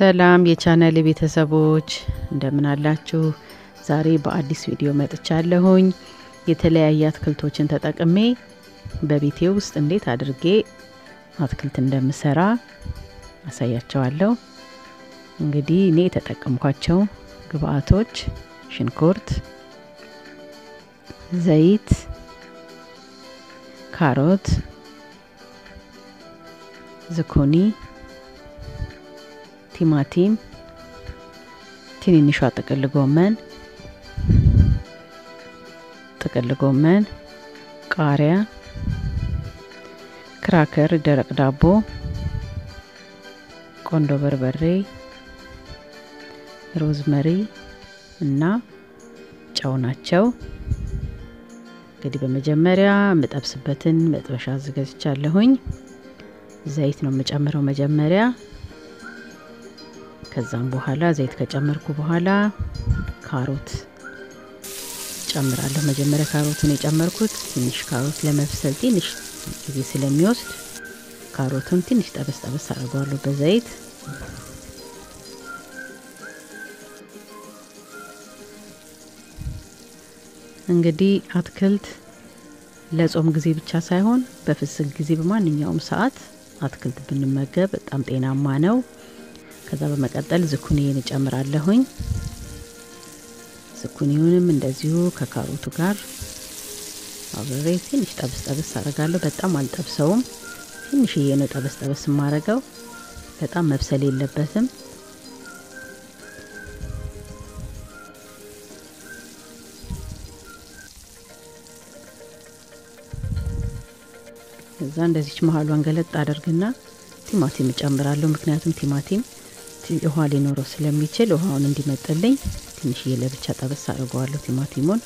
ሰላም የቻናል ቤተሰቦች እንደምን አላችሁ? ዛሬ በአዲስ ቪዲዮ መጥቻለሁኝ። የተለያየ አትክልቶችን ተጠቅሜ በቤቴ ውስጥ እንዴት አድርጌ አትክልት እንደምሰራ አሳያቸዋለሁ። እንግዲህ እኔ የተጠቀምኳቸው ግብአቶች ሽንኩርት፣ ዘይት፣ ካሮት፣ ዝኩኒ ቲማቲም፣ ትንንሿ ጥቅል ጎመን፣ ጥቅል ጎመን፣ ቃሪያ፣ ክራከር፣ ደረቅ ዳቦ፣ ቆንዶ በርበሬ፣ ሮዝመሪ እና ጨው ናቸው። እንግዲህ በመጀመሪያ የምጠብስበትን መጥበሻ አዘጋጅቻለሁኝ። ዘይት ነው የምጨምረው መጀመሪያ ከዛም በኋላ ዘይት ከጨመርኩ በኋላ ካሮት ጨምራለሁ። መጀመሪያ ካሮቱን የጨመርኩት ትንሽ ካሮት ለመብሰል ትንሽ ጊዜ ስለሚወስድ ካሮቱን ትንሽ ጠበስ ጠበስ አድርገዋለሁ በዘይት። እንግዲህ አትክልት ለጾም ጊዜ ብቻ ሳይሆን በፍስክ ጊዜ በማንኛውም ሰዓት አትክልት ብንመገብ በጣም ጤናማ ነው። ከዛ በመቀጠል ዝኩኒን እጨምራለሁኝ። ዝኩኒውንም እንደዚሁ ከካሮቱ ጋር አብሬ ትንሽ ጠብስ ጠብስ አደርጋለሁ። በጣም አልጠብሰውም፣ ትንሽዬ ነው ጠበስ ጠበስ የማደርገው። በጣም መብሰል የለበትም። እዛ እንደዚች መሀሏን ገለጥ አደርግና ቲማቲም እጨምራለሁ። ምክንያቱም ቲማቲም ውሃ ሊኖረው ስለሚችል ውሃውን እንዲመጥልኝ ትንሽዬ ለብቻ ጠበስ አድርገዋለሁ ቲማቲሙን።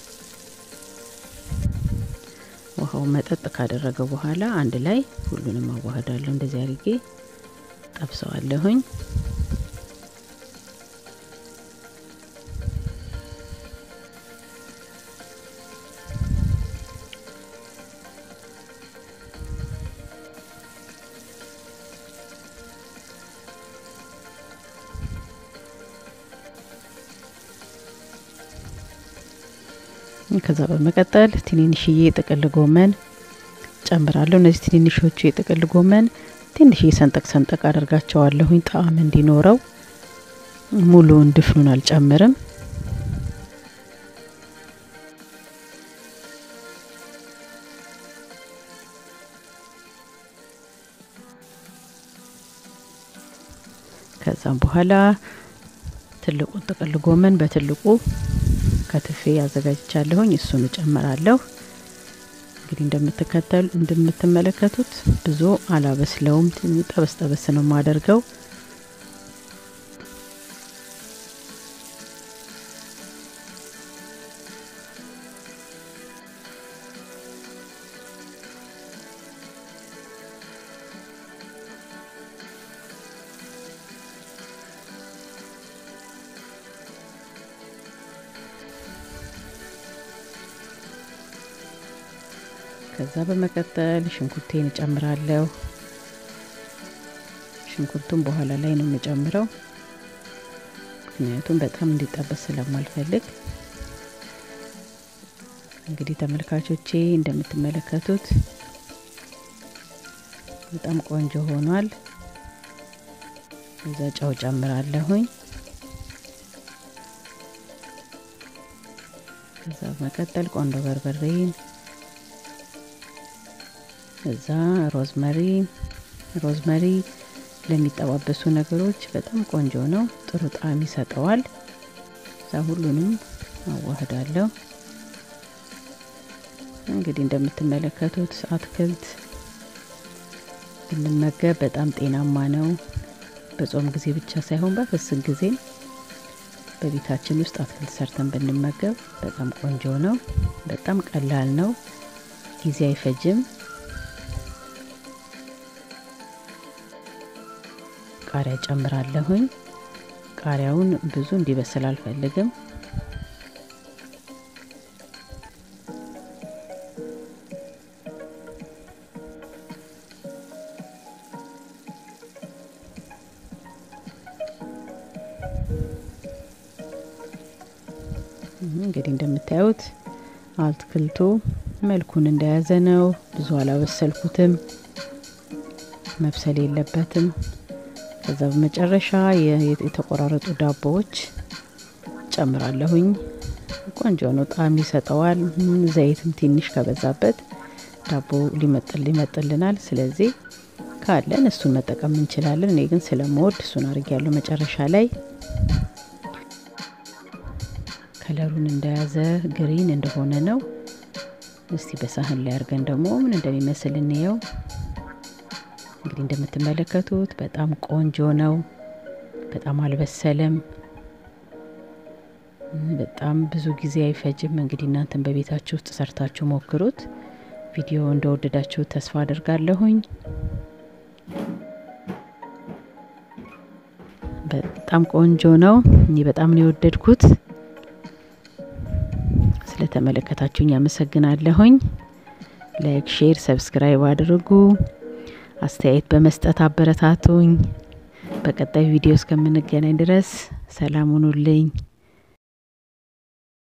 ውሃው መጠጥ ካደረገው በኋላ አንድ ላይ ሁሉንም አዋህዳለሁ። እንደዚህ አድርጌ ጠብሰዋለሁኝ። ከዛ በመቀጠል ትንንሽዬ የጥቅል ጎመን ጨምራለሁ። እነዚህ ትንንሾቹ የጥቅል ጎመን ትንሽዬ ሰንጠቅ ሰንጠቅ አደርጋቸዋለሁኝ ጣዕም እንዲኖረው። ሙሉውን ድፍኑን አልጨምርም። ከዛም በኋላ ትልቁን ጥቅል ጎመን በትልቁ ከትፌ ያዘጋጅቻለሁኝ እሱን እጨምራለሁ። እንግዲህ እንደምትከተሉ እንደምትመለከቱት ብዙ አላበስለውም፣ ጠበስ ጠበስ ነው የማደርገው። ከዛ በመቀጠል ሽንኩርቴን እጨምራለሁ። ሽንኩርቱን በኋላ ላይ ነው የምጨምረው፣ ምክንያቱም በጣም እንዲጠበስ ስለማልፈልግ። እንግዲህ ተመልካቾቼ እንደምትመለከቱት በጣም ቆንጆ ሆኗል። እዛ ጨው ጨምራለሁኝ። ከዛ በመቀጠል ቆንዶ በርበሬን እዛ ሮዝመሪ ሮዝመሪ ለሚጠባበሱ ነገሮች በጣም ቆንጆ ነው፣ ጥሩ ጣዕም ይሰጠዋል። እዛ ሁሉንም አዋህዳለሁ። እንግዲህ እንደምትመለከቱት አትክልት ብንመገብ በጣም ጤናማ ነው። በጾም ጊዜ ብቻ ሳይሆን በፍስክ ጊዜም በቤታችን ውስጥ አትክልት ሰርተን ብንመገብ በጣም ቆንጆ ነው። በጣም ቀላል ነው፣ ጊዜ አይፈጅም። ቃሪያ ጨምራለሁኝ። ቃሪያውን ብዙ እንዲበስል አልፈልግም። እንግዲህ እንደምታዩት አትክልቱ መልኩን እንደያዘ ነው። ብዙ አላበሰልኩትም፣ መብሰል የለበትም። ከዛ በመጨረሻ የተቆራረጡ ዳቦዎች ጨምራለሁኝ። ቆንጆ ነው፣ ጣዕም ይሰጠዋል። ዘይትም ትንሽ ከበዛበት ዳቦ ሊመጥል ሊመጥልናል። ስለዚህ ካለን እሱን መጠቀም እንችላለን። እኔ ግን ስለምወድ እሱን አድርጊያለሁ መጨረሻ ላይ ከለሩን እንደያዘ ግሪን እንደሆነ ነው። እስቲ በሳህን ላይ አድርገን ደግሞ ምን እንደሚመስል እንየው። እንግዲህ እንደምትመለከቱት በጣም ቆንጆ ነው። በጣም አልበሰለም። በጣም ብዙ ጊዜ አይፈጅም። እንግዲህ እናንተን በቤታችሁ ውስጥ ሰርታችሁ ሞክሩት። ቪዲዮ እንደወደዳችሁ ተስፋ አድርጋለሁኝ። በጣም ቆንጆ ነው። እኔ በጣም ነው የወደድኩት። ስለተመለከታችሁኝ አመሰግናለሁኝ። ላይክ፣ ሼር፣ ሰብስክራይብ አድርጉ። አስተያየት በመስጠት አበረታቱኝ። በቀጣይ ቪዲዮ እስከምንገናኝ ድረስ ሰላም ሁኑልኝ።